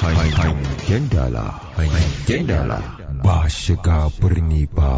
hangen dala hangen dala ba shiga birni ba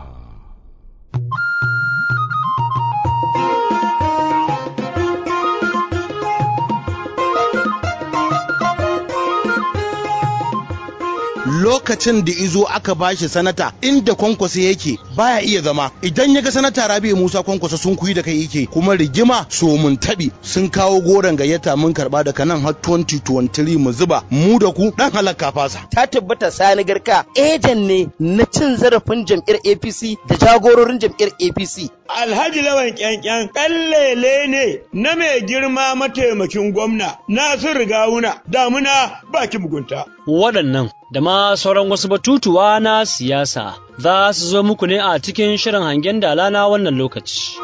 lokacin da izo aka bashi sanata inda kwankwasa yake baya iya zama idan ya ga sanata rabi musa kwankwasa sun kuyi da kai yake kuma rigima so mun tabi sun kawo goron gayyata mun karba daga nan har 2023 mu zuba mu da ku dan halakka fasa ta tabbata sani garka ejan ne na cin zarafin jam'iyyar apc da jagororin jam'iyyar apc Alhaji Lawan Kyankyan kallele ne na mai girma mataimakin gwamna Nasiru Gawuna damuna baki mugunta. Waɗannan da ma sauran wasu batutuwa na siyasa za su zo muku ne a cikin shirin hangen dala na wannan lokaci.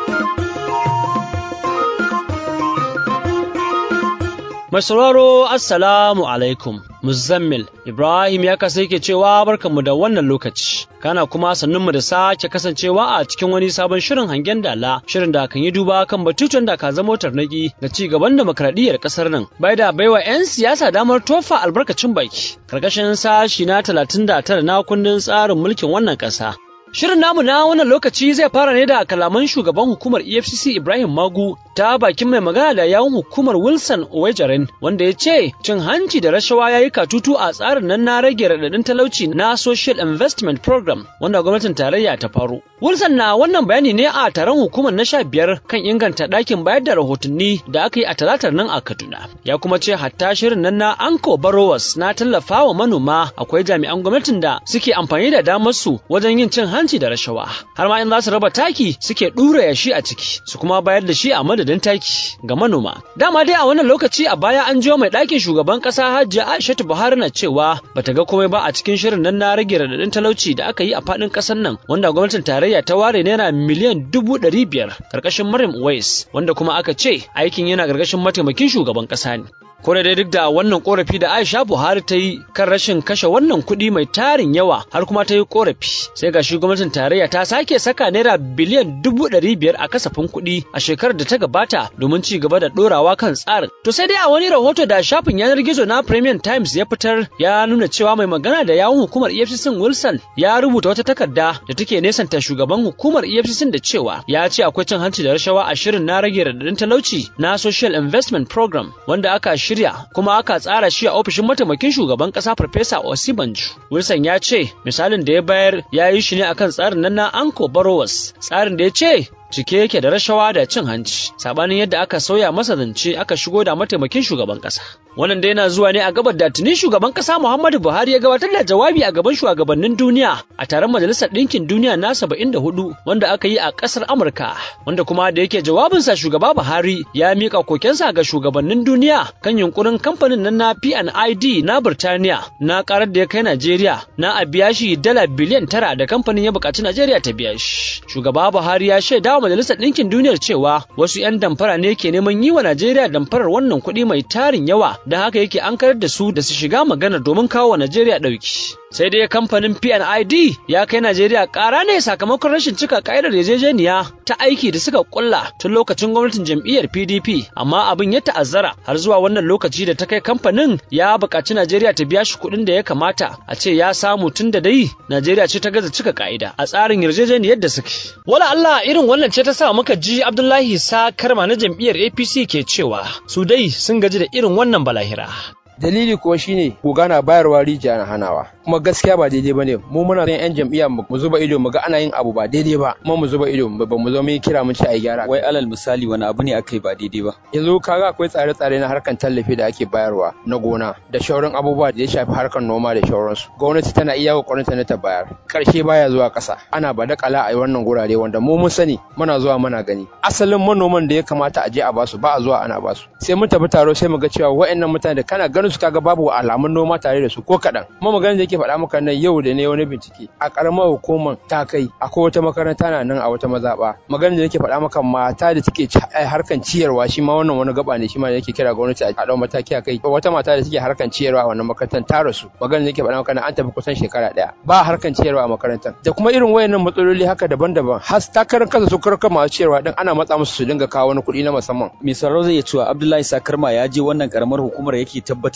Mai sauraro Assalamu alaikum, Muzammil Ibrahim ya kasa yake cewa barkanmu da wannan lokaci, kana kuma sannunmu da sake kasancewa a cikin wani sabon shirin hangen dala, shirin da kan yi duba kan batutun da ka zama tarnaki ga ci gaban demokradiyyar ƙasar nan, bai da baiwa 'yan siyasa damar tofa albarkacin baki, karkashin sashi na talatin da tara na kundin tsarin mulkin wannan ƙasa. Shirin namu na wannan lokaci zai fara ne da kalaman shugaban hukumar EFCC Ibrahim Magu ta bakin mai magana da yawun hukumar Wilson Owejaren wanda ya ce cin hanci da rashawa ya yi katutu a tsarin nan na rage raɗaɗin talauci na Social Investment Program wanda gwamnatin tarayya ta faro. Wilson na wannan bayani ne a taron hukumar na sha biyar kan inganta ɗakin bayar da rahotanni da aka yi a talatar nan a Kaduna. Ya kuma ce hatta shirin nan na Anko Barowas na tallafawa manoma akwai jami'an gwamnatin da suke amfani da damar su wajen yin cin hanci da rashawa. Har ma in za su raba taki suke ɗura yashi a ciki su kuma bayar da shi a madadin taki ga manoma. Dama dai a wannan lokaci a baya an jiyo mai ɗakin shugaban ƙasa Hajji Aishatu Buhari na cewa bata ga komai ba a cikin shirin nan na rage raɗaɗin talauci da aka yi a faɗin ƙasar nan wanda gwamnatin tarayya ta ware naira miliyan dubu ɗari biyar ƙarƙashin Maryam Uwais wanda kuma aka ce aikin yana ƙarƙashin mataimakin shugaban ƙasa ne. ko da dai duk da wannan korafi da Aisha Buhari ta yi kan rashin kashe wannan kuɗi mai tarin yawa har kuma ta yi korafi sai ga gwamnatin tarayya ta sake saka naira biliyan dubu ɗari biyar a kasafin kuɗi a shekarar da ta gabata domin ci gaba da ɗorawa kan tsarin to sai dai a wani rahoto da shafin yanar gizo na Premium Times ya fitar ya nuna cewa mai magana da yawun hukumar EFCC Wilson ya rubuta wata takarda da take nesanta shugaban hukumar EFCC da cewa ya ce akwai cin hanci da rashawa a shirin na rage radadin talauci na Social Investment Program wanda aka shirya kuma aka tsara shi a ofishin mataimakin shugaban kasa Farfesa Osibanju. Wilson ya ce misalin da ya bayar ya yi shi ne akan tsarin nan na Anko Barowas, tsarin da ya ce cike yake da rashawa da cin hanci sabanin yadda aka sauya masa zance aka shigo da mataimakin shugaban kasa wannan dai yana zuwa ne a gabar da tuni shugaban kasa Muhammadu Buhari ya gabatar da jawabi a gaban shugabannin duniya a taron majalisar ɗinkin duniya na 74 wanda aka yi a ƙasar Amurka wanda kuma da yake jawabinsa shugaba Buhari ya mika kokensa ga shugabannin duniya kan yunkurin kamfanin nan na P&ID na Birtaniya na karar da ya kai Najeriya na a biya shi dala biliyan tara da kamfanin ya buƙaci Najeriya ta biya shi shugaba Buhari ya shaida wa Majalisar Ɗinkin Duniyar cewa wasu 'yan damfara ne ke neman yi wa Najeriya damfarar wannan kuɗi mai tarin yawa da haka yake an karar da su da su shiga magana domin kawo wa Najeriya ɗauki. Sai dai kamfanin P&ID ya kai Najeriya ƙara ne sakamakon rashin cika ƙa'idar yarjejeniya ta aiki da suka kulla tun lokacin gwamnatin jam'iyyar PDP amma abin ya ta'azzara har zuwa wannan lokaci da ta kai kamfanin ya buƙaci Najeriya ta biya shi kuɗin da ya kamata a ce ya samu tun da dai Najeriya ce ta gaza cika ƙa'ida a tsarin yarjejeniyar da suke. Wala Allah irin wannan ce ta sa muka ji Abdullahi Sa Karma na jam'iyyar APC ke cewa su dai sun gaji da irin wannan balahira. dalili kuwa shine goga na bayarwa rijiya na hanawa kuma gaskiya ba daidai bane mu muna son yan jam'iyya mu zuba ido mu ga ana yin abu ba daidai ba kuma mu zuba ido ba mu zo mu kira mu ci a gyara wai alal misali wani abu ne aka yi ba daidai ba yanzu kaga akwai tsare-tsare na harkan tallafi da ake bayarwa na gona da shauran abubuwa da ya shafi harkar noma da shauransu gwamnati tana iya kokarin ta na ta bayar karshe baya zuwa ƙasa ana ba da kala a wannan gurare wanda mu mun sani muna zuwa muna gani asalin manoman da ya kamata a je a basu ba a zuwa ana basu sai mun tafi taro sai mu ga cewa wa'annan mutane da kana ganin su kaga babu alamun noma tare da su ko kaɗan kuma maganar da yake faɗa maka nan yau da ne wani bincike a ƙaramar hukumar ta kai akwai wata makaranta na nan a wata mazaɓa maganar da yake faɗa maka mata da take harkan ciyarwa shi ma wannan wani gaba ne shi ma yake kira gwamnati a ɗau mataki a kai wata mata da take harkan ciyarwa a wannan makarantar ta rasu maganar da yake faɗa maka an tafi kusan shekara ɗaya ba harkan ciyarwa a makarantar da kuma irin wayannan matsaloli haka daban-daban har ta karan kansa su karkar masu ciyarwa din ana matsa musu su dinga kawo wani kuɗi na musamman misalo zai iya cewa Abdullahi Sakarma ya je wannan karamar hukumar yake tabbatar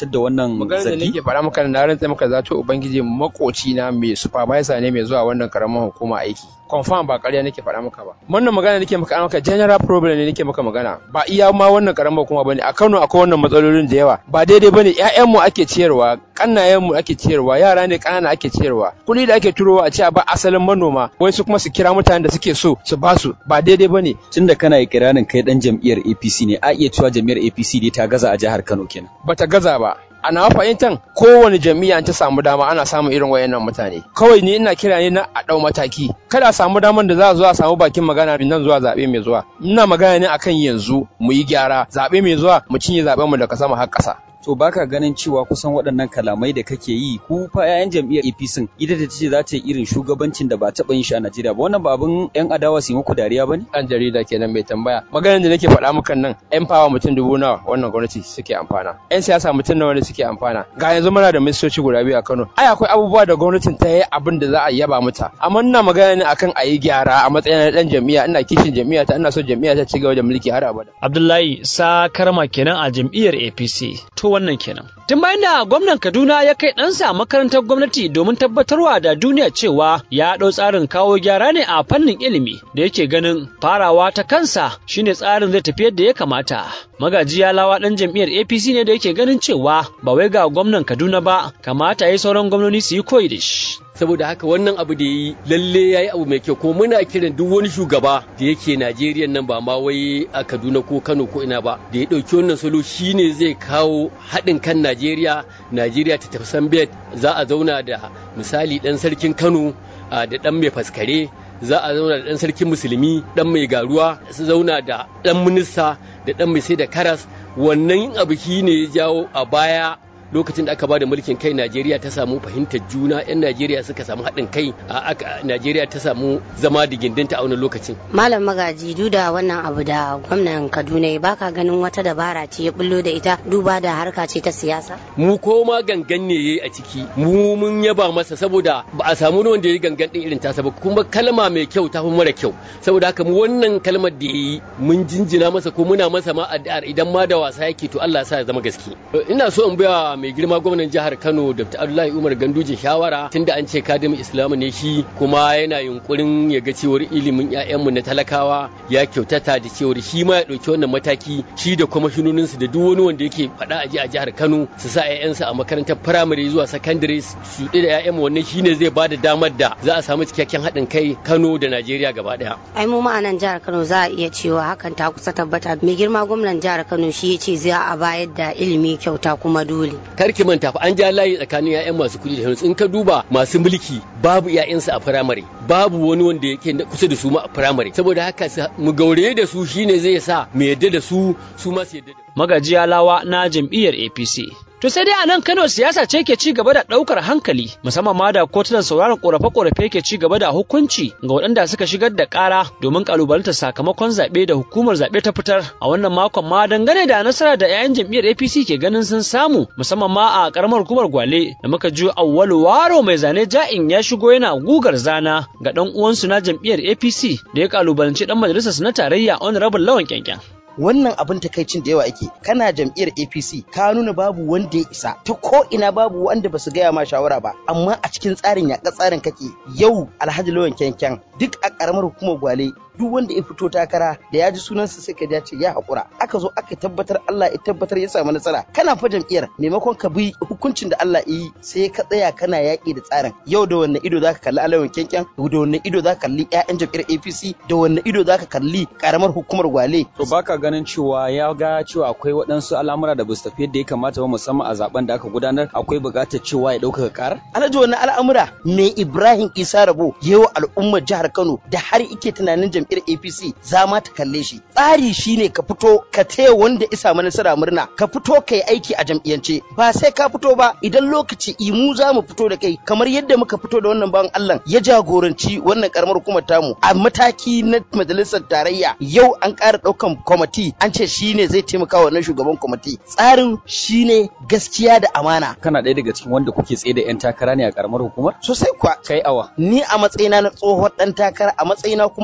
gabatar da wannan maganar da zargi nake faɗa maka na rantsa maka zato ubangiji makoci na mai supervisor ne mai zuwa wannan karamar hukuma aiki confirm ba ƙarya nake faɗa maka ba wannan magana nake maka maka general problem ne nake maka magana ba iya ma wannan karamar hukuma bane a Kano akwai wannan matsalolin da yawa ba daidai bane ƴaƴan mu ake ciyarwa kannayen mu ake ciyarwa yara ne kanana ake ciyarwa kuɗi da ake turowa a ce a ba asalin manoma wai su kuma su kira mutanen da suke so su ba su ba daidai bane tunda kana ikirarin kai dan jam'iyyar APC ne a iya cewa jam'iyyar APC dai ta gaza a jihar Kano kenan bata gaza ba a nawa fahimtan kowane jam'iyya ta samu dama ana samun irin wayannan mutane kawai ni ina kira ne na a dau mataki kada a samu daman da za a zo a samu bakin magana nan zuwa zabe mai zuwa ina magana ne akan yanzu mu yi gyara zabe mai zuwa mu cinye zaben mu daga sama har ƙasa to baka ganin cewa kusan waɗannan kalamai da kake yi ku fa 'ya'yan jam'iyyar APC ita da tace za ta yi irin shugabancin da ba taɓa yin shi a Najeriya ba wannan ba abin 'yan adawa su yi muku dariya ba ne? ɗan jarida kenan mai tambaya maganar da nake faɗa mukan nan 'yan fawa mutum dubu nawa wannan gwamnati suke amfana 'yan siyasa mutum nawa ne suke amfana ga yanzu muna da ministoci guda biyu a Kano ai akwai abubuwa da gwamnatin ta yi abin da za a yaba mata amma ina magana ne akan a yi gyara a matsayin ɗan jam'iyya ina kishin jam'iyya ta ina so jam'iyya ta ci gaba da mulki har abada Abdullahi sa karma kenan a jam'iyyar APC to wannan kenan tun bayan da gwamnan Kaduna ya kai ɗansa makarantar gwamnati domin tabbatarwa da duniya cewa ya ɗau tsarin kawo gyara ne a fannin ilimi da yake ganin farawa ta kansa shine tsarin zai tafi yadda ya kamata magaji ya lawa ɗan jam'iyyar APC ne da yake ganin cewa ba wai ga gwamnan Kaduna ba kamata ya sauran gwamnoni su yi koyi da shi saboda haka wannan abu da yi lalle ya yi abu mai kyau kuma muna kiran duk wani shugaba da yake najeriya nan ba ma wai a kaduna ko kano ko ina ba da ya ɗauki wannan salo shine zai kawo haɗin kan najeriya najeriya ta tafi sambet za a zauna da misali ɗan sarkin kano da ɗan mai faskare za a zauna da ɗan sarkin musulmi ɗan mai garuwa su zauna da ɗan minista da ɗan mai sai da karas wannan abu shine ya jawo a baya lokacin da aka bada mulkin kai Najeriya ta samu fahimtar juna 'yan Najeriya suka samu haɗin kai a Najeriya ta samu zama da gindinta a wani lokacin. Malam Magaji duda wannan abu da gwamnan Kaduna ya baka ganin wata dabara ce ya bullo da ita duba da harka ce ta siyasa? Mu ko ma gangan ne yayi a ciki mu mun yaba masa saboda ba a samu wanda ya yi gangan din irin tasa ba kuma kalma mai kyau ta fi mara kyau saboda haka mu wannan kalmar da yayi mun jinjina masa ko muna masa ma addu'ar idan ma da wasa yake to Allah ya sa ya zama gaske. Ina so in biya mai girma gwamnan jihar Kano Dr. Abdullahi Umar Ganduje shawara tunda an ce kadimin Islamu ne shi kuma yana yunkurin ya ga cewar ilimin ƴaƴanmu na talakawa ya kyautata da cewar shi ma ya ɗauki wannan mataki shi da kwamishinonin su da duk wani wanda yake faɗa aji a jihar Kano su sa ƴaƴansu a makarantar firamare zuwa sakandare su da ƴaƴanmu wannan shine zai bada damar da za a samu cikakken haɗin kai Kano da Najeriya gaba ɗaya. Ai mu ma'anan jihar Kano za a iya cewa hakan ta kusa tabbata mai girma gwamnan jihar Kano shi ya ce za a bayar da ilimi kyauta kuma dole. karki manta fa an ja layi tsakanin 'ya'yan masu kuɗi da hannu in ka duba masu mulki babu 'ya'yansu a firamare babu wani wanda yake kusa da su ma a firamare saboda haka mu gaure da su shine zai sa mu yadda da su su ma su yadda da magajiya lawa na jam'iyyar APC To sai dai a nan Kano siyasa ce ke ci gaba da ɗaukar hankali musamman ma da kotunan sauraron ƙorafe-ƙorafe ke ci gaba da hukunci ga waɗanda suka shigar da ƙara domin ƙalubalantar sakamakon zaɓe da hukumar zaɓe ta fitar a wannan makon ma dangane da nasara da 'ya'yan jam'iyyar APC ke ganin sun samu musamman ma a ƙaramar hukumar Gwale da muka ji Auwalu Waro mai zane ja'in ya shigo yana gugar zana ga ɗan uwansu na jam'iyyar APC da ya ƙalubalanci ɗan majalisar na tarayya Honorable Lawan Kyankyan. wannan abin takaicin da yawa ake kana jam'iyyar APC ka nuna babu wanda ya isa ta ko ina babu wanda basu gaya ma shawara ba amma a cikin tsarin yaƙa tsarin kake yau Alhaji Lawan Kyankyan duk a ƙaramar hukumar Gwale duk wanda ya fito takara da ya ji sunansa sai ka ce ya haƙura aka zo aka tabbatar Allah ya tabbatar ya samu nasara kana fa jam'iyyar maimakon ka bi hukuncin da Allah ya yi sai ka tsaya kana yaƙi da tsarin yau da wanne ido zaka kalli alawan kyankyan da wanne ido zaka kalli ƴaƴan jam'iyyar APC da wanne ido zaka kalli ƙaramar hukumar Gwale to baka ganin cewa ya ga cewa akwai waɗansu al'amura da ba su tafi yadda ya kamata ba musamman a zaben da aka gudanar akwai buƙatar cewa ya ɗaukaka ƙarar alhaji wannan al'amura me Ibrahim Isa Rabo yawa al'ummar jihar Kano da har ike tunanin jam'iyyar APC za ma ta kalle shi tsari shine ka fito ka taya wanda isa mana nasara murna ka fito ka yi aiki a jam'iyyance ba sai ka fito ba idan lokaci imu za mu fito da kai kamar yadda muka fito da wannan bawan Allah ya jagoranci wannan karamar hukumar tamu a mataki na majalisar tarayya yau an ƙara ɗaukan kwamati an ce shine zai taimaka wa wannan shugaban kwamati tsarin shine gaskiya da amana kana ɗaya daga cikin wanda kuke tsaye da 'yan takara ne a karamar hukumar sosai kuwa kai awa ni a matsayina na tsohon ɗan takara a matsayina kuma na shugaba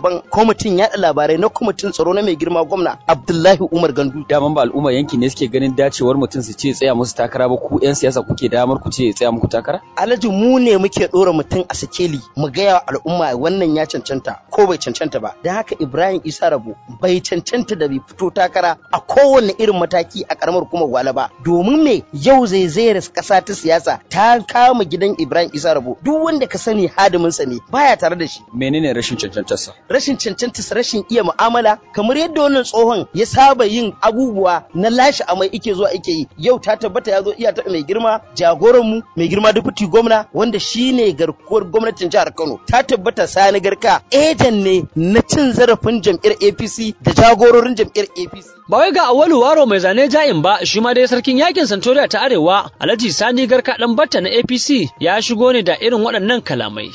shugaban kwamitin yaɗa labarai na kwamitin tsaro na mai girma gwamna Abdullahi Umar Gandu. Daman ba al'umma yanki ne suke ganin dacewar mutum su ce tsaya musu takara ba ku 'yan siyasa kuke damar ku ce tsaya muku takara? Alhaji mu ne muke ɗora mutum a sikeli mu gaya wa al'umma wannan ya cancanta ko bai cancanta ba. Don haka Ibrahim Isa Rabo bai cancanta da bai fito takara a kowane irin mataki a karamar hukumar Gwale ba. Domin me yau zai zaira kasa ta siyasa ta kama gidan Ibrahim Isa Rabo duk wanda ka sani hadiminsa ne baya tare da shi. Menene rashin cancantarsa? Rashin cancantarsa rashin iya mu'amala kamar yadda wannan tsohon ya saba yin abubuwa na lashe amai ike zuwa ike yi yau ta tabbata ya zo iya taɓa mai girma jagoran mu mai girma deputy gwamna wanda shine garkuwar gwamnatin jihar Kano ta tabbata sani garka ejan ne na cin zarafin jam'iyyar APC da jagororin jam'iyyar APC Ba wai ga Awalu Waro mai zane ja'in ba shi ma dai sarkin yakin Santoriya ta Arewa Alhaji Sani Garka dan Batta na APC ya shigo ne da irin waɗannan kalamai.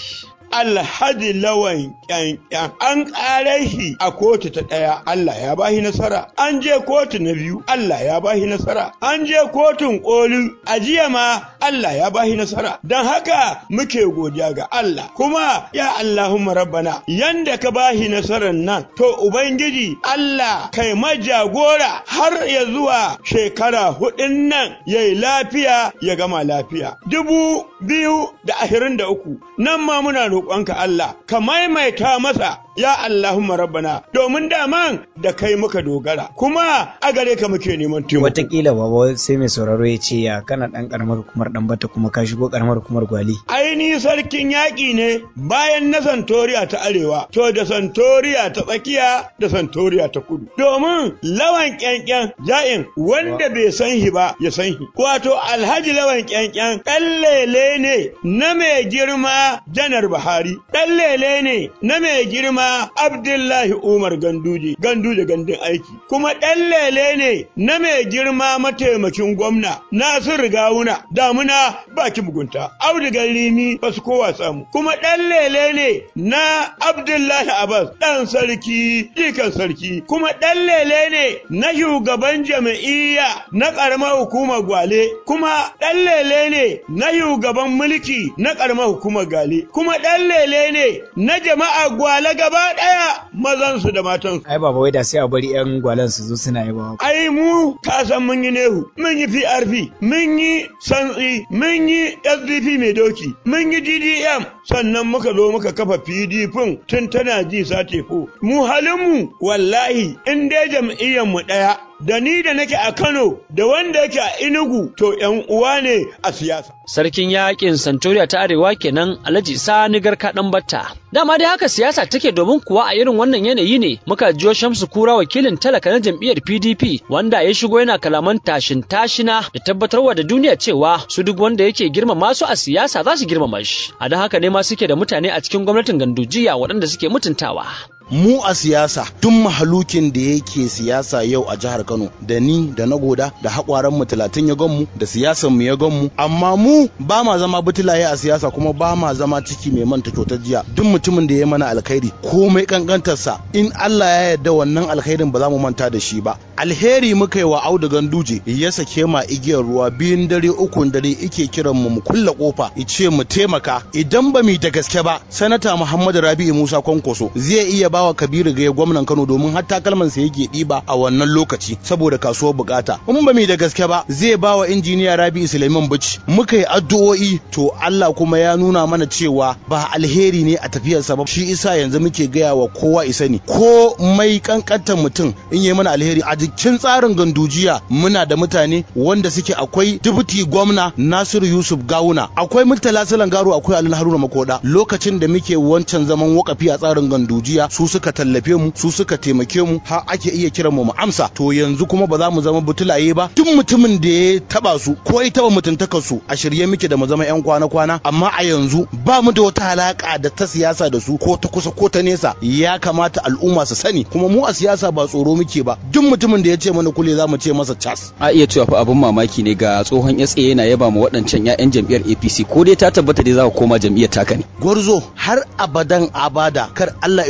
alhaji lawan kyankyan an ƙare shi a kotu ta ɗaya Allah ya bashi nasara an je kotu na biyu Allah ya bashi nasara an je kotun ƙoli a jiya ma Allah ya bashi nasara don haka muke godiya ga Allah kuma ya Allahumma rabbana yanda ka bashi nasarar nan to ubangiji Allah kai majagora har ya zuwa shekara hudun nan yayi lafiya ya gama lafiya dubu biyu da ashirin da uku nan ma muna roƙonka Allah ka maimaita masa ya Allahumma rabbana domin daman da kai muka dogara kuma a gare ka muke neman taimako Wataƙila baba sai mai sauraro ya ce ya kana ɗan ƙaramar hukumar ɗan bata kuma ka shigo ƙaramar hukumar gwali. aini sarkin yaƙi ne bayan na santoriya ta arewa to da santoriya ta tsakiya da santoriya ta kudu domin lawan ƙyanƙyan ja'in wanda bai san shi ba ya san shi wato alhaji lawan ƙyanƙyan ɗan lele ne na mai girma janar buhari ɗan lele ne na mai girma abdullahi umar ganduje ganduje gandun aiki kuma ɗan lele ne na mai girma mataimakin gwamna nasiru gawuna damuna baki mugunta audigar rimi ba su kowa samu kuma ɗan lele ne na abdullahi abbas ɗan sarki jikan sarki kuma ɗan lele ne na shugaban jam'iyya na ƙaramar hukumar gwale kuma ɗan lele ne na shugaban mulki na ƙaramar hukumar gale kuma ɗan lele ne na jama'a gwale gaba ɗaya mazansu da matansu Ai baba wai da sai a bari 'yan gwalan su zo suna yi ba. ai mu ka san mun yi nehu mun yi PRP mun yi santsi mun yi SDP mai doki mun yi DDM sannan muka zo muka kafa PDP tun tana ji satefo mu halinmu wallahi in dai jam'iyyar mu ɗaya da ni da nake a Kano da wanda yake a Enugu to ƴan uwa ne a siyasa Sarkin yakin Santoriya ta Arewa kenan Alhaji Sani Garka dan Batta. Dama dai haka siyasa take domin kuwa a irin wannan yanayi ne muka jiyo Shamsu Kura wakilin talaka na jam'iyyar PDP wanda ya shigo yana kalaman tashin tashina da tabbatarwa da duniya cewa su duk wanda yake girmama su a siyasa za su girmama shi. A don haka ne ma suke da mutane a cikin gwamnatin gandujiya waɗanda suke mutuntawa. mu a siyasa duk mahalukin da yake siyasa yau a jihar Kano da ni da na goda da haƙwaran mu talatin ya gan mu da siyasan mu ya gan mu amma mu ba ma zama butulaye a siyasa kuma ba ma zama ciki mai manta kyautar jiya duk mutumin da ya mana alkhairi komai kankantarsa in Allah ya yarda wannan alkhairin ba za mu manta da shi ba alheri muka yi wa Audu Ganduje ya sake ma igiyar ruwa biyun dare ukun dare ike kiran mu mu kulla kofa ice mu taimaka idan ba mu da gaske ba sanata Muhammadu Rabi'u Musa Kwankwaso zai iya bawa Kabiru ga gwamnan Kano domin har takalman sa yake diba a wannan lokaci saboda kasuwar bukata in ba mu da gaske ba zai bawa injiniya Rabi'u Suleiman Bichi muka yi addu'o'i to Allah kuma ya nuna mana cewa ba alheri ne a tafiyarsa ba shi isa yanzu muke gaya wa kowa isa ne ko mai kankantar mutum in yi mana alheri a jikin tsarin gandujiya muna da mutane wanda suke akwai dubuti gwamna Nasiru Yusuf Gawuna akwai Murtala Salan Garo akwai Alin Haruna Makoda lokacin da muke wancan zaman wakafi a tsarin gandujiya su suka tallafe mu su suka taimake mu har ake iya kiran mu mu amsa to yanzu kuma ba za mu zama butulaye ba duk mutumin da ya taba su ko ya taba mutuntakar su a shirye muke da mu zama yan kwana kwana amma a yanzu ba mu da wata alaka da ta siyasa da su ko ta kusa ko ta nesa ya kamata al'umma su sani kuma mu a siyasa ba tsoro muke ba duk mutumin da ya ce mana kule za mu ce masa cas a iya cewa fa abin mamaki ne ga tsohon SA yana yaba ma waɗancan 'ya'yan jam'iyyar APC ko dai ta tabbata dai za ka koma jam'iyyar taka ne gwarzo har abadan abada kar Allah ya nuna mana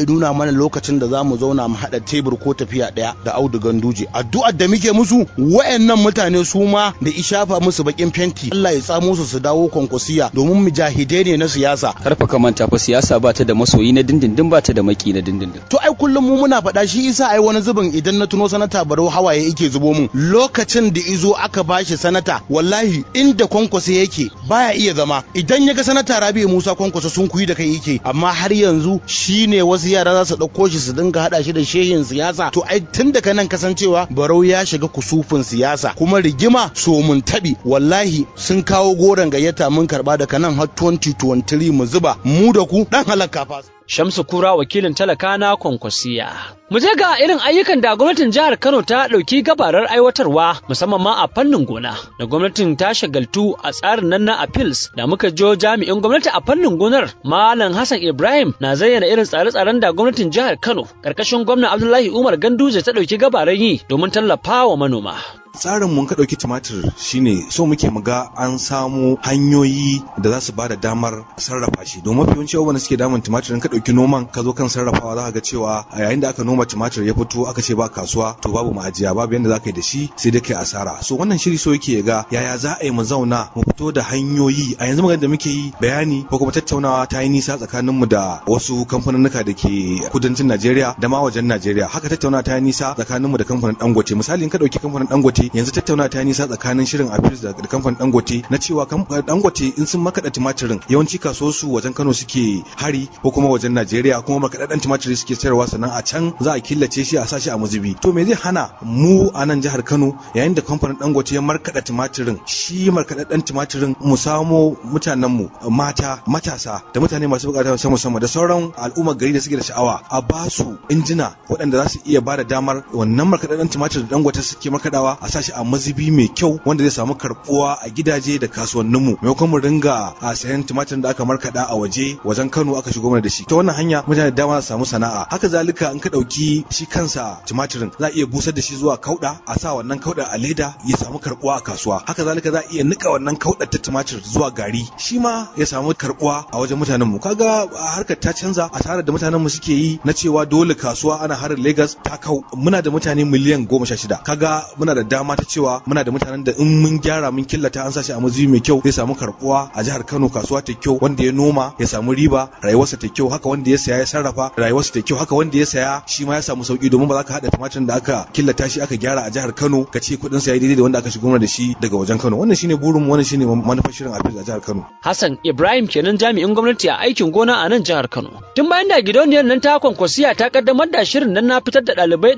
bani lokacin da za mu zauna mu haɗa tebur ko tafiya ɗaya da Audu Ganduje addu'ar da muke musu wayannan mutane su ma da ishafa musu bakin fenti Allah ya tsamo su su dawo kwankwasiya domin mujahidai ne na siyasa karfa ka manta fa siyasa ba ta da masoyi na dindindin ba ta da maki na dindindin to ai kullum mu muna faɗa shi isa ai wani zubin idan na tuno sanata barau hawaye yake zubo mun lokacin da izo aka bashi sanata wallahi inda kwankwasa yake baya iya zama idan ya ga sanata rabi musa kwankwasa sun kuyi da kai yake amma har yanzu shine wasu yara za su ɗauko shi su dinga haɗa shi da shehin siyasa to ai tun daga nan kasancewa barau ya shiga kusufin siyasa kuma rigima so mun taɓi wallahi sun kawo goron gayyata mun karɓa daga nan har 2023 mu zuba mu da ku dan halaka fa Shamsu Kura wakilin talaka na Kwankwasiya. Mu je ga irin ayyukan da gwamnatin jihar Kano ta ɗauki gabarar aiwatarwa musamman ma a fannin gona. Da gwamnatin ta shagaltu a tsarin nan na appeals da muka jo jami'in gwamnati a fannin gonar Malam Hassan Ibrahim na zayyana irin tsare-tsaren da gwamnatin jihar Kano karkashin gwamna Abdullahi Umar Ganduje ta ɗauki gabarar yi domin tallafa wa manoma. tsarin mun ka ɗauki tumatir shine so muke mu ga an samu hanyoyi da za su ba da damar sarrafa shi domin mafi yawanci abubuwan da suke damun tumatir in ka ɗauki noman ka zo kan sarrafawa za ka ga cewa a yayin da aka noma tumatir ya fito aka ce ba kasuwa to babu ma'ajiya babu yanda za ka yi da shi sai dai kai asara so wannan shiri so yake ga yaya za a yi mu zauna mu fito da hanyoyi a yanzu magana da muke yi bayani ko kuma tattaunawa ta yi nisa tsakanin mu da wasu kamfaninnika da ke kudancin Najeriya da ma wajen Najeriya haka tattaunawa ta yi nisa tsakanin mu da kamfanin Dangote misali in ka ɗauki kamfanin Dangote yanzu tattauna ta nisa tsakanin shirin Apis da kamfanin Dangote na cewa Dangote in sun makaɗa tumatirin yawanci kasuwarsu wajen Kano suke hari ko kuma wajen Najeriya kuma makaɗaɗɗen tumatiri suke sayarwa sannan a can za a killace shi a sashi a mazubi to me zai hana mu a nan jihar Kano yayin da kamfanin Dangote ya markaɗa tumatirin shi markaɗaɗɗen tumatirin mu samo mutanen mu mata matasa da mutane masu bukata ta musamman da sauran al'ummar gari da suke da sha'awa a ba su injina waɗanda za su iya ba da damar wannan markaɗaɗɗen tumatir da Dangote suke markaɗawa a sashi a mazubi mai kyau wanda zai samu karbuwa a gidaje da kasuwanninmu maimakon mu ringa a sayan tumatir da aka markada a waje wajen Kano aka shigo mana da shi ta wannan hanya mutane da dama su samu sana'a haka zalika in ka dauki shi kansa tumatirin za a iya busar da shi zuwa kauda a sa wannan kauda a leda ya samu karbuwa a kasuwa haka zalika za a iya nika wannan kauda ta tumatir zuwa gari shi ma ya samu karbuwa a wajen mutanenmu kaga harkar ta canza a tare da mutanenmu suke yi na cewa dole kasuwa ana harin Lagos ta kau muna da mutane miliyan goma sha shida kaga muna da dama ta cewa muna da mutanen da in mun gyara mun killata an sashi a mazubi mai kyau zai samu karbuwa a jihar Kano kasuwa ta kyau wanda ya noma ya samu riba rayuwarsa ta kyau haka wanda ya saya ya sarrafa rayuwarsa ta kyau haka wanda ya saya shi ma ya samu sauki domin ba za ka hada tumatir da aka killata shi aka gyara a jihar Kano ka ce kudin sa yayi daidai da wanda aka shigo da shi daga wajen Kano wannan shine burin mu wannan shine manufar shirin a jihar Kano Hassan Ibrahim kenan jami'in gwamnati a aikin gona a nan jihar Kano tun bayan da gidauniyar nan ta kwankwasiya ta kaddamar da shirin nan na fitar da ɗalibai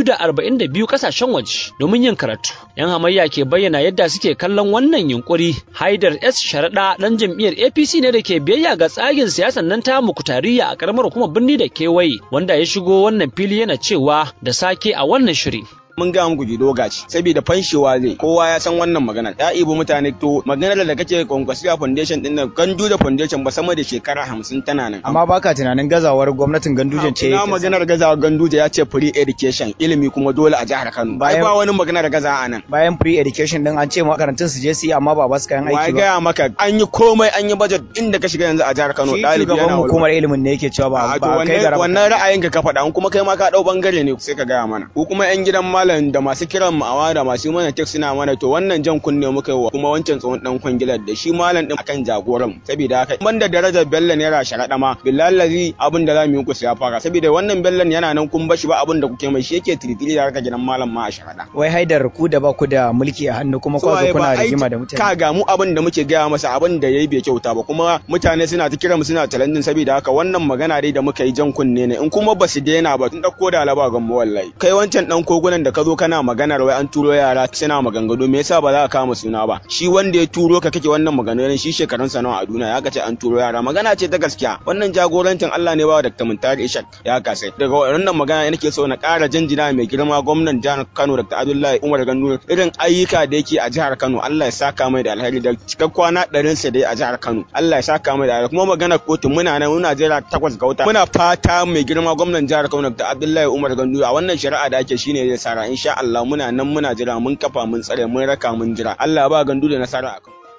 242 kasashen waje domin yin karatu yan hamayya ke bayyana yadda suke kallon wannan yunkuri haidar s sharaɗa ɗan jam'iyyar apc ne da ke biyayya ga tsagin siyasan nan ta mukutariya a karamar hukumar birni da kewaye wanda ya shigo wannan fili yana cewa da sake a wannan shiri mun ga muku gido gaci saboda fanshewa zai kowa ya san wannan magana ya ibo mutane to maganar da kake konkwasiya foundation din nan gandu da foundation ba sama da shekara hamsin tana nan amma baka tunanin gazawar gwamnatin gandujen ce ina maganar gazawar ganduje ya ce free education ilimi kuma dole a jihar Kano bai ba wani maganar gaza a nan bayan free education din an ce makarantun su je su yi amma ba ba su kayan aiki ba gaya maka an yi komai an yi budget inda ka shiga yanzu a jihar Kano dalibi yana hukumar ilimin ne yake cewa ba ba kai gara wannan ra'ayin ka faɗa kuma kai ma ka dau bangare ne sai ka gaya mana ko kuma yan gidan malam da masu kiran mu awa da masu mana tek suna mana to wannan jan kunne muka yi wa kuma wancan tsohon dan kwangilar da shi malam din akan jagoran saboda haka banda darajar bello naira sharaɗa ma billahi abin da zamu yi ku ya fara saboda wannan bellon yana nan kun bashi ba abin da kuke mai shi yake tiritiri da harka gidan malam ma a sharaɗa wai haidar ku da ba ku da mulki a hannu kuma ku zo kuna rigima da mutane ka ga mu abin da muke gaya masa abin da yayi bai kyauta ba kuma mutane suna ta kira mu suna talandin saboda haka wannan magana dai da muka yi jan kunne ne in kuma ba su daina ba tun dauko da alaba gan mu wallahi kai wancan dan kogunan da ka zo kana maganar wai an turo yara suna maganganu me yasa ba za ka kama suna ba shi wanda ya turo ka kake wannan maganganun shi shekarun sa nawa a duniya ya kace an turo yara magana ce ta gaskiya wannan jagorancin Allah ne ba Dr. Muntari Ishak ya kase daga wannan magana nake so na ƙara jinjina mai girma gwamnan jihar Kano Dr. Abdullahi Umar Gandu irin ayyuka da yake a jihar Kano Allah ya saka mai da alheri da cikak kwana ɗarin sa dai a jihar Kano Allah ya saka mai da alheri kuma magana kotu muna nan muna jira takwas ga wata muna fata mai girma gwamnan jihar Kano Dr. Abdullahi Umar Gandu a wannan shari'a da ake shine zai sara insha Allah muna nan muna jira mun kafa mun tsare mun raka mun jira Allah ba gandu da nasara a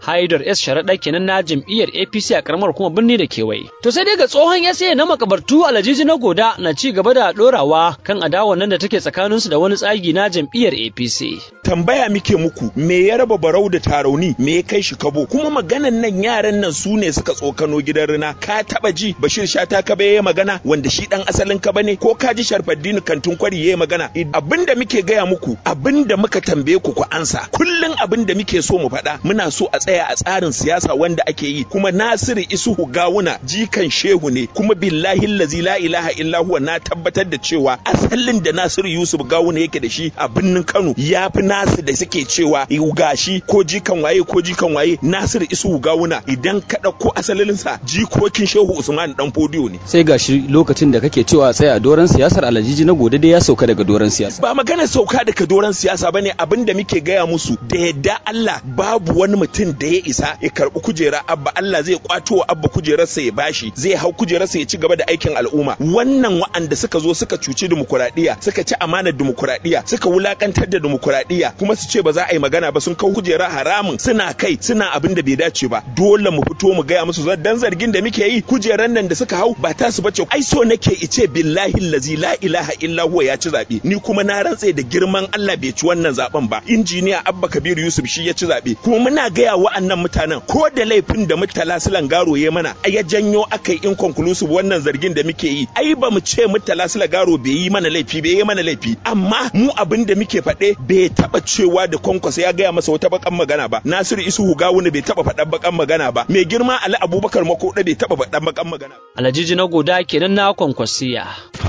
Haidar S Sharaɗa kenan na jam'iyyar APC a karamar kuma birni da kewaye. To sai dai ga tsohon SA na makabartu Alhaji na Goda na ci gaba da ɗorawa kan adawa nan da take tsakaninsu da wani tsagi na jam'iyyar APC. Tambaya muke muku me ya raba barau da tarauni me ya kai shi kabo kuma maganan nan yaran nan su ne suka tsokano gidan rina ka taba ji Bashir Shata Kabe ya magana wanda shi dan asalin Kaba ne ko ka ji Sharfaddini Kantun Kwari ya magana abinda muke gaya muku abinda muka tambaye ku ku ansa kullun abinda muke so mu faɗa muna so a tsaya a tsarin siyasa wanda ake yi kuma Nasiru Isuhu Gawuna jikan shehu ne kuma billahi allazi la ilaha illa huwa na tabbatar da cewa asalin da Nasiru Yusuf Gawuna yake da shi a birnin Kano ya fi nasu da suke cewa gashi ko jikan waye ko jikan waye Nasiru Isuhu Gawuna idan ka ɗauko asalinsa jikokin shehu Usman dan Fodiyo ne sai gashi lokacin da kake cewa tsaya a doron siyasar alajiji na gode dai ya sauka daga doron siyasa ba magana sauka daga doron siyasa bane abin da muke gaya musu da yadda Allah babu wani mutum da ya isa ya karbi kujera abba Allah zai kwato wa abba kujerarsa ya bashi zai hau kujerarsa ya ci gaba da aikin al'umma wannan wa'anda suka zo suka cuci dimokuraɗiyya suka ci amanar dimokuraɗiyya suka wulakantar da dimokuraɗiyya kuma su ce ba za a yi magana ba sun kau kujera haramun suna kai suna abin da bai dace ba dole mu fito mu gaya musu dan zargin da muke yi kujeran nan da suka hau ba ta su bace ai so nake ice billahi lazi la ilaha illa huwa ya ci zabe ni kuma na rantse da girman Allah bai ci wannan zaben ba injiniya Abba Kabir Yusuf shi ya ci zabe kuma muna gaya wa'annan mutanen ko da laifin da Murtala Silan Garo ya mana ai ya janyo akai inconclusive wannan zargin da muke yi ai ba mu ce Murtala Silan Garo bai yi mana laifi bai yi mana laifi amma mu abin da muke faɗe bai taba cewa da kwankwasa ya gaya masa wata bakan magana ba Nasiru Isuhu Gawuna bai taba faɗan bakan magana ba mai girma Ali Abubakar Makoda bai taba faɗan bakan magana Alhaji na goda kenan na kwankwasiya.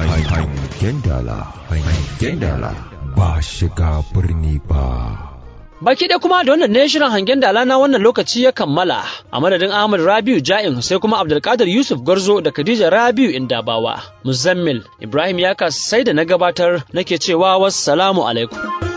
Hangen dala, hangen dala, ba shiga birni ba. Baki ɗaya kuma da wannan ne shirin hangen dala na wannan lokaci ya kammala a madadin Ahmad Rabiu Ja'in sai kuma Abdulkadir Yusuf Garzo da Khadija Rabiu Indabawa. Muzammil Ibrahim Yakas sai da na gabatar nake cewa wassalamu alaikum.